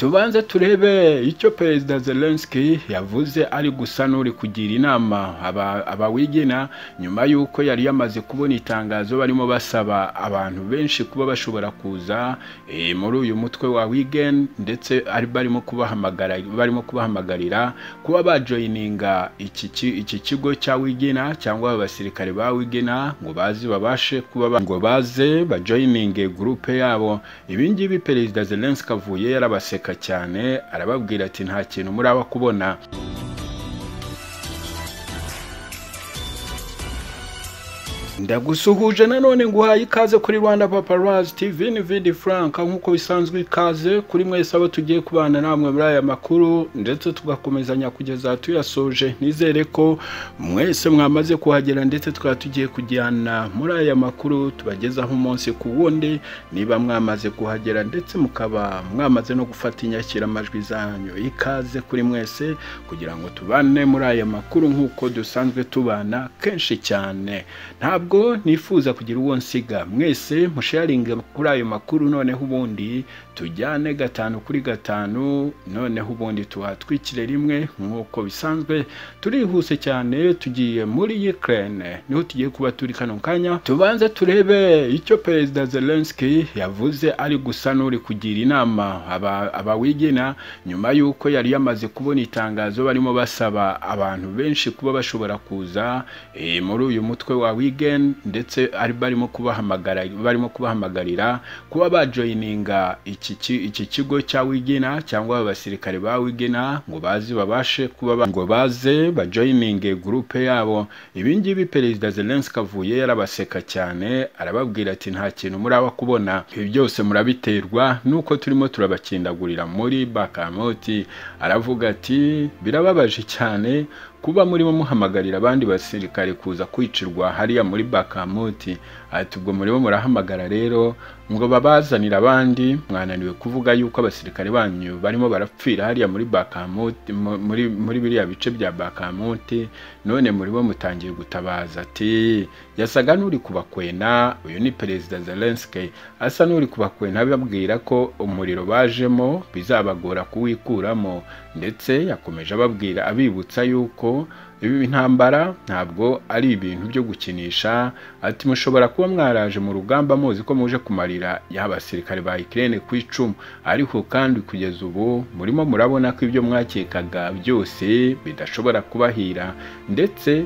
tubanze turebe icyo perezida zelenski yavuze ari gusa n'uri kugira inama abawigina nyuma y'uko yari yamaze kubona itangazo barimo basaba abantu benshi kuba bashobora kuza muri uyu mutwe wa wigeni ndetse barimo kubahamagara barimo kubahamagarira kuba bajoyininga iki kigo cya wigina cyangwa abasirikare ba wigina ngo bazi babashe kuba ngo baze bajoyininge gurupe yabo ibingibi perezida zelenski avuye yarabaseka cyane arababwira ati nta kintu muraba kubona ndagusuhuje nanone nguhaye ikaze kuri rwanda paparazzi tv ni vidi frank nk'uko bisanzwe ikaze kuri mwese abo tugiye kubana namwe muri aya makuru ndetse tugakomezanya kugeza tuyasoje nizere ko mwese mwamaze kuhagera ndetse tukaba tugiye kujyana muri aya makuru tubagezaho umunsi ku wundi niba mwamaze kuhagera ndetse mukaba mwamaze no gufata inyakiramajwi zanyu ikaze kuri mwese kugira ngo tubane muri aya makuru nk'uko dusanzwe tubana kenshi cyane ntabwo ntabwo nifuza kugira uwo nsiga mwese musharinge kuri ayo makuru noneho ubundi tujyane gatanu kuri gatanu noneho ubundi tuhatwikire rimwe nk'uko bisanzwe turihuse cyane tugiye muri Ukraine niho tugiye kuba turi kano kanya tubanze turebe icyo perezida Zelensky yavuze ari gusa n'uri kugira inama abawigina nyuma y'uko yari yamaze kubona itangazo barimo basaba abantu benshi kuba bashobora kuza muri uyu mutwe wa wigeni ndetse barimo kubahamagara barimo kubahamagarira kuba bajoyininga iki kigo cya wigina cyangwa abasirikare ba wigina ngo bazi babashe kuba ngo baze bajoyininge gurupe yabo ibingibi perezida zelenski avuye yarabaseka cyane arababwira ati nta kintu muraba kubona ibi byose murabiterwa nuko turimo turabakindagurira muri bakamoti aravuga ati birababaje cyane kuba murimo muhamagarira abandi basirikare kuza kwicirwa hariya muri bakamuti ati ubwo murimo murahamagara rero ngo babazanire abandi mwananiwe kuvuga yuko abasirikare banyu barimo barapfira hariya muri bakamuti muri muri biriya bice bya bakamuti none murimo mutangiye gutabaza ati yasaga n'uri kubakwena uyu ni perezida zelenski asa n'uri kubakwena ababwira ko umuriro bajemo bizabagora kuwikuramo ndetse yakomeje ababwira abibutsa yuko ibi ntambara ntabwo ari ibintu byo gukinisha ati mushobora kuba mwaraje mu rugamba muzi ko muje kumarira y'abasirikare ba Ukraine ku icumu ariko kandi kugeza ubu murimo murabona ko ibyo mwakekaga byose bidashobora kubahira ndetse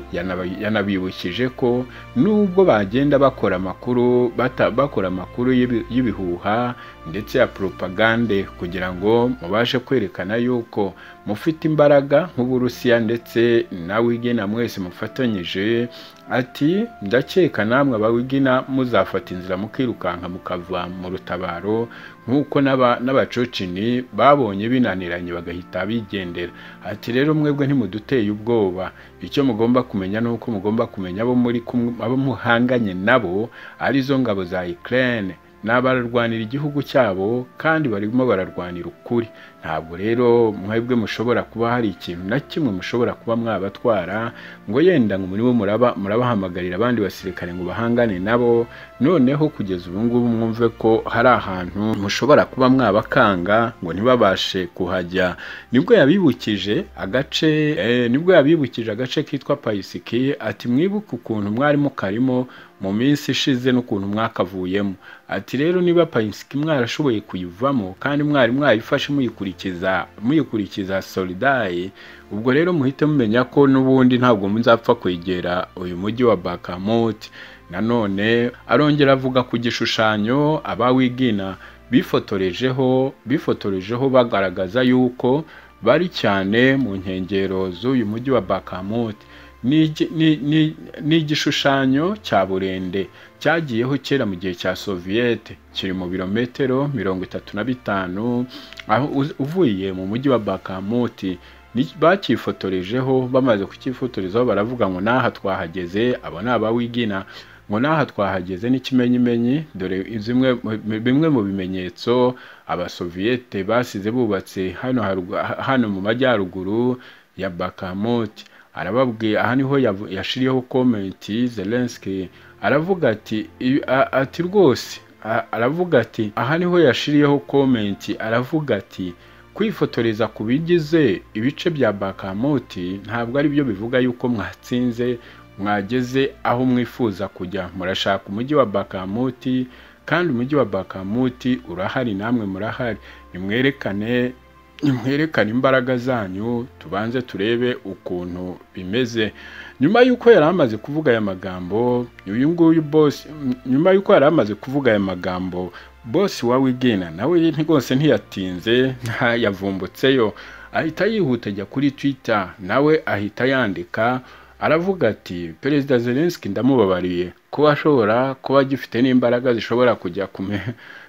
yanabibukije ko nubwo bagenda bakora amakuru bakora amakuru y'ibihuha ndetse ya propagande kugira ngo mubashe kwerekana yuko mufite imbaraga nk'uburusiya ndetse na wigena mwese mufatanyije ati ndakeka namwe abawigina muzafata inzira mukirukanka mukava mu rutabaro nk'uko n'abacocini babonye binaniranye bagahita bigendera ati rero mwebwe ntimuduteye ubwoba icyo mugomba kumenya ni uko mugomba kumenya abo muri abo muhanganye nabo arizo ngabo za Ukraine ni abararwanira igihugu cyabo kandi barimo bararwanira ukuri ntabwo rero mwebwe mushobora kuba hari ikintu na kimwe mushobora kuba mwabatwara ngo yenda ngo muri bo murabahamagarira abandi basirikare ngo bahangane nabo noneho kugeza ubu ngubu mwumve ko hari ahantu mushobora kuba mwabakanga ngo ntibabashe kuhajya nibwo yabibukije agace nibwo yabibukije agace kitwa payisiki ati mwibuke ukuntu mwarimo karimo mu minsi ishize n'ukuntu mwakavuyemo ati rero niba payisiki mwarashoboye kuyivamo kandi mwari mwayifashe muyikurikiza muyikurikiza solidayi ubwo rero muhite mumenya ko n'ubundi ntabwo muzapfa kwegera uyu mujyi wa bakamoti nanone arongera avuga ku gishushanyo abawigina bifotorejeho bifotorejeho bagaragaza yuko bari cyane mu nkengero z'uyu mujyi wa bakamoti ni igishushanyo cya burende cyagiyeho kera mu gihe cya soviyete kiri mu birometero mirongo itatu na bitanu aho uvuye mu mujyi wa bakamuti bakifotorejeho bamaze kukifotorezaho baravuga ngo n'aha twahageze abo ni abawigina ngo n'aha twahageze n'ikimenyimenyi dore bimwe mu bimenyetso abasoviyete basize bubatse hano mu majyaruguru ya bakamuti arababwiye aha niho yashiriyeho komenti zelenski aravuga ati ati rwose aravuga ati aha niho yashiriyeho komenti aravuga ati kwifotoreza ku bigize ibice bya bakamoti ntabwo ari byo bivuga yuko mwatsinze mwageze aho mwifuza kujya murashaka umujyi wa bakamuti kandi umujyi wa bakamuti urahari namwe murahari nimwerekane nimwerekane imbaraga zanyu tubanze turebe ukuntu bimeze nyuma y'uko yari amaze kuvuga aya magambo uyu nguyu bose nyuma y'uko yari amaze kuvuga aya magambo bose wa wigina nawe rwose ntiyatinze yavumbutseyo ahita yihuta ajya kuri twitter nawe ahita yandika aravuga ati perezida zelenski ndamubabariye kuba ashobora kuba agifite n'imbaraga zishobora kujya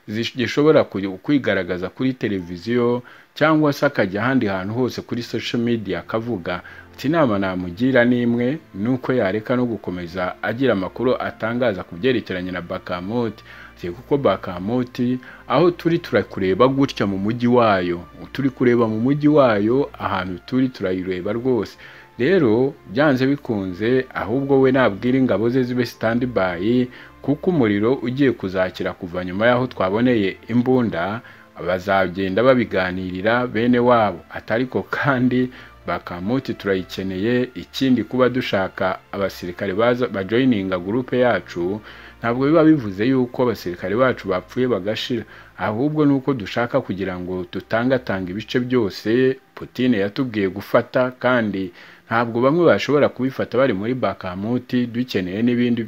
zishobora kwigaragaza kuri televiziyo cyangwa se akajya ahandi hantu hose kuri social media akavuga ati inama namugira n'imwe ni uko yareka no gukomeza agira amakuru atangaza ku byerekeranye na bakamoti kuko bakamoti aho turi turakureba gutya mu mujyi wayo turi kureba mu mujyi wayo ahantu turi turayireba rwose rero byanze bikunze ahubwo we nabwira ingabo ze zibe sitandibayi kuko umuriro ugiye kuzakira kuva nyuma y'aho twaboneye imbunda bazagenda babiganirira bene wabo atari ko kandi bakamoti turayikeneye ikindi kuba dushaka abasirikare bajoyininga gurupe yacu ntabwo biba bivuze yuko abasirikare bacu bapfuye bagashira ahubwo ni uko dushaka kugira ngo tutangatanga ibice byose Putine yatubwiye gufata kandi ntabwo bamwe bashobora kubifata bari muri bakamuti dukeneye n'ibindi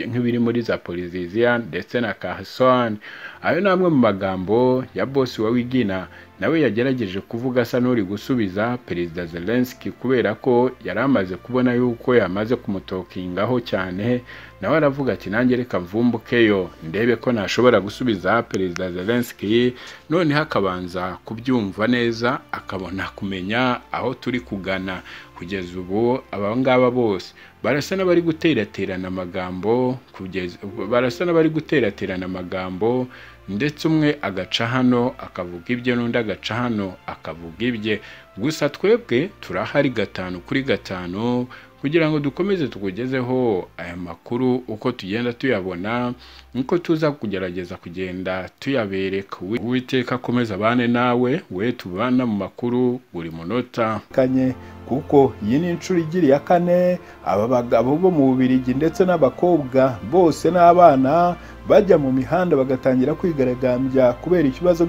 nk'ibiri muri za poliziziya ndetse na kahasoni ayo ni amwe mu magambo ya bosi wa wigina nawe yagerageje kuvuga asa n'uri gusubiza perezida zelenski kubera ko yari amaze kubona yuko yamaze kumutokingaho cyane nawe aravuga ati nanjye reka mvumbukeyo ndebe ko nashobora gusubiza perezida zelenski noneho akabanza kubyumva neza akabona kumenya aho turi kugana kugeza ubu aba ngaba bose barasa n'abari guteraterana amagambo kugeza barasa n'abari guteraterana amagambo ndetse umwe agaca hano akavuga ibye n'undi agaca hano akavuga ibye gusa twebwe turahari gatanu kuri gatanu kugira ngo dukomeze tukugezeho aya makuru uko tugenda tuyabona niko tuza kugerageza kugenda tuyabereka uwiteka akomeza abane nawe we tubana mu makuru buri munota kanye kuko iyi ni inshuro igira iya kane aba bagabo bo mu bubirigi ndetse n'abakobwa bose n'abana bajya mu mihanda bagatangira kwigaragambya kubera ikibazo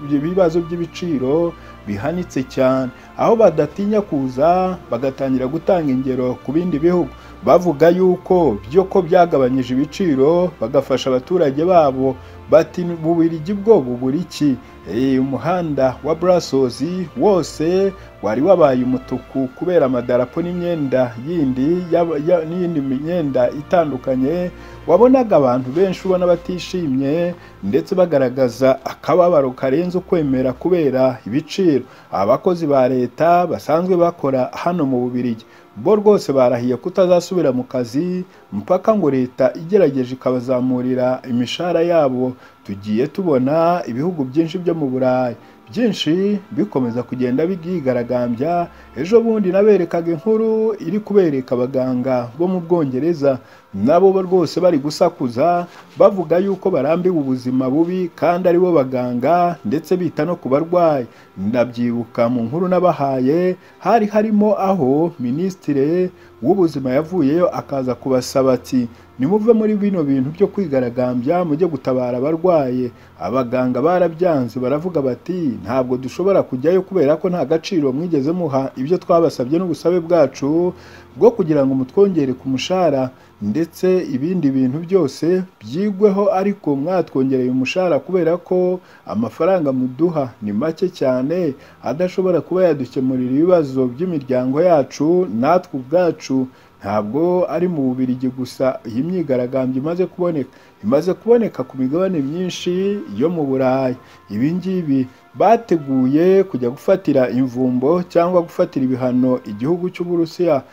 by'ibibazo by'ibiciro bihanitse cyane aho badatinya kuza bagatangira gutanga ingero ku bindi bihugu bavuga yuko byo ko byagabanyije ibiciro bagafasha abaturage babo bati bubirigi bwo bubura iki umuhanda wa burasozi wose wari wabaye umutuku kubera amadarapo n'imyenda yindi n'iyindi myenda itandukanye wabonaga abantu benshi ubona batishimye ndetse bagaragaza akababaro karenze ukwemera kubera ibiciro abakozi ba leta basanzwe bakora hano mu bubirigi bo rwose barahiye kutazasubira mu kazi mpaka ngo leta igerageje ikabazamurira imishahara yabo tugiye tubona ibihugu byinshi byo mu burayi byinshi bikomeza kugenda byigaragambya ejo bundi naberekaga inkuru iri kubereka abaganga bo mu bwongereza nabo rwose bari gusakuza bavuga yuko barambiwe ubuzima bubi kandi aribo baganga ndetse bita no ku barwayi ndabyibuka mu nkuru n'abahaye hari harimo aho minisitire w'ubuzima yavuyeyo akaza kubasaba ati nimuve muri bino bintu byo kwigaragambya mujye gutabara abarwaye abaganga barabyanze baravuga bati ntabwo dushobora kujyayo kubera ko nta gaciro mwigeze muha ibyo twabasabye n'ubusabe bwacu bwo kugira ngo mutwongere ku mushahara ndetse ibindi bintu byose byigweho ariko mwatwongereye umushahara kubera ko amafaranga muduha ni make cyane adashobora kuba yadukemurira ibibazo by'imiryango yacu natwe ubwacu ntabwo ari mu bubirigi gusa iyi myigaragambyo imaze kuboneka imaze kuboneka ku migabane myinshi yo mu burayi ibi ngibi bateguye kujya gufatira imvumbo cyangwa gufatira ibihano igihugu cy'uburusiya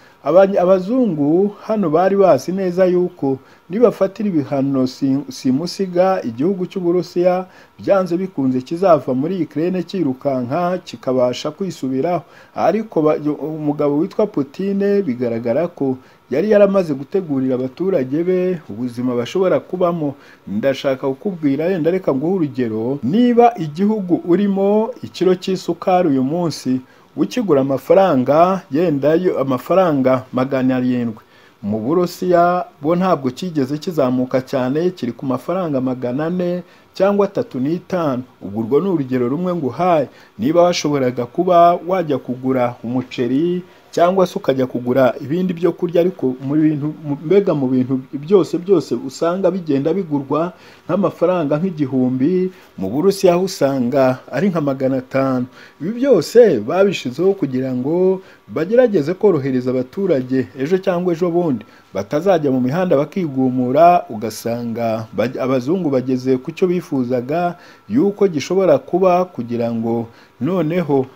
abazungu hano bari bazi neza yuko nibafatira ibihano simusiga igihugu cy'uburusiya byanze bikunze kizava muri ikirere cyirukanka kikabasha kwisubiraho ariko umugabo witwa Putine bigaragara ko yari yaramaze gutegurira abaturage be ubuzima bashobora kubamo ndashaka kukubwira yenda reka nguhe urugero niba igihugu urimo ikiro cy'isukari uyu munsi ukigura amafaranga yenda yo amafaranga magana arindwi mu burusiya bo ntabwo kigeze kizamuka cyane kiri ku mafaranga magana ane cyangwa atatu n'itanu ubwo urwo ni urugero rumwe nguhaye niba washoboraga kuba wajya kugura umuceri cyangwa se ukajya kugura ibindi byo kurya ariko mu bintu mbega mu bintu byose byose usanga bigenda bigurwa nk'amafaranga nk'igihumbi mu burusiya aho usanga ari nka magana atanu ibi byose babishyizeho kugira ngo bagerageze korohereza abaturage ejo cyangwa ejo bundi batazajya mu mihanda bakigumura ugasanga abazungu bageze ku cyo bifuzaga yuko gishobora kuba kugira ngo noneho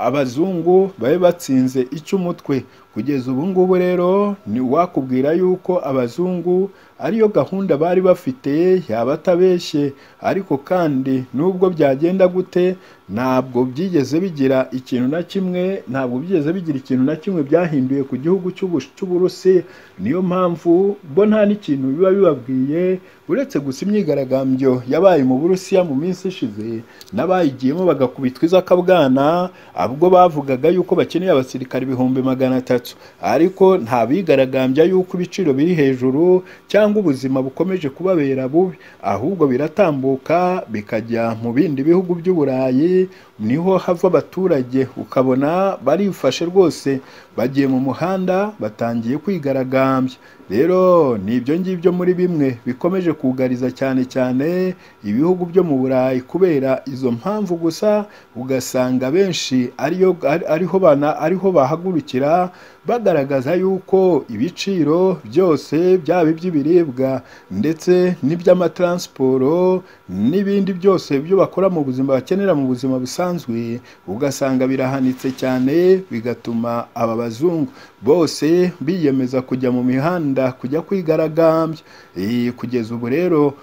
abazungu babe batsinze icyo umutwe kugeza ubu ngubu rero ni wakubwira yuko abazungu ariyo gahunda bari bafite yaba atabeshye ariko kandi nubwo byagenda gute ntabwo byigeze bigira ikintu na kimwe ntabwo byigeze bigira ikintu na kimwe byahinduye ku gihugu cy'uburusi niyo mpamvu bo nta n'ikintu biba bibabwiye uretse gusa imyigaragambyo yabaye mu burusiya mu minsi ishize n'abayigiyemo bagakubitwa izakabwana ubwo bavugaga yuko bakeneye abasirikare ibihumbi magana atatu ariko nta bigaragambya yuko ibiciro biri hejuru cyangwa ubuzima bukomeje kubabera bubi ahubwo biratambuka bikajya mu bindi bihugu by'uburayi niho hava abaturage ukabona barifashe rwose bagiye mu muhanda batangiye kwigaragambya rero ni ibyo ngibyo muri bimwe bikomeje kugariza cyane cyane ibihugu byo mu burayi kubera izo mpamvu gusa ugasanga benshi ariyo ariho bana ariho bahagurukira bagaragaza yuko ibiciro byose byaba iby'ibiribwa ndetse n'iby'amataransiporo n'ibindi byose byo bakora mu buzima bakenera mu buzima busanzwe ugasanga birahanitse cyane bigatuma aba bazungu bose biyemeza kujya mu mihanda kujya kwigaragambya kugeza ubu rero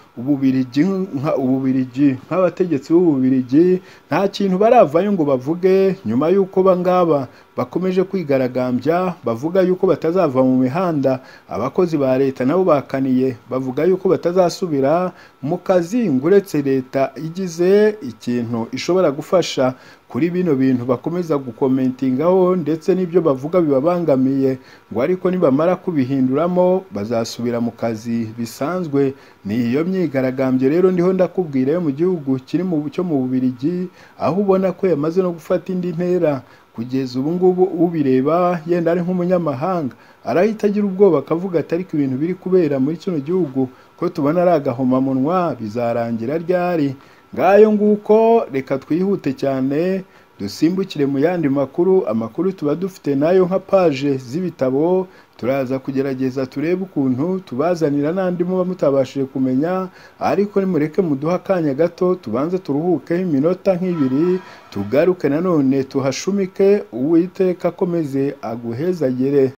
ububirigi nk'abategetsi b'ububirigi nta kintu baravayo ngo bavuge nyuma y'uko bangaba bakomeje kwigaragambya bavuga yuko batazava mu mihanda abakozi ba leta nabo bakaniye bavuga yuko batazasubira mu kazi ngo uretse leta igize ikintu ishobora gufasha kuri bino bintu bakomeza gukomentingaho ndetse n'ibyo bavuga bibabangamiye ngo ariko nibamara kubihinduramo bazasubira mu kazi bisanzwe ni iyo myigaragambyo rero ndiho ndakubwira yo mu gihugu kiri mu cyo mu bubirigi aho ubona ko yamaze no gufata indi ntera kugeza ubu ngubu ubireba yenda ari nk'umunyamahanga arahita agira ubwoba akavuga ati ariko ibintu biri kubera muri kino gihugu ko tubona ari agahomamunwa bizarangira ryari ngayo nguko reka twihute cyane dusimbukire mu yandi makuru amakuru tuba dufite nayo nka paje z'ibitabo turaza kugerageza turebe ukuntu tubazanira n'andi muba mutabashije kumenya ariko nimureke muduhe akanya gato tubanze turuhukeho iminota nk'ibiri tugaruke nanone tuhashumike uwiteka akomeze aguhezagere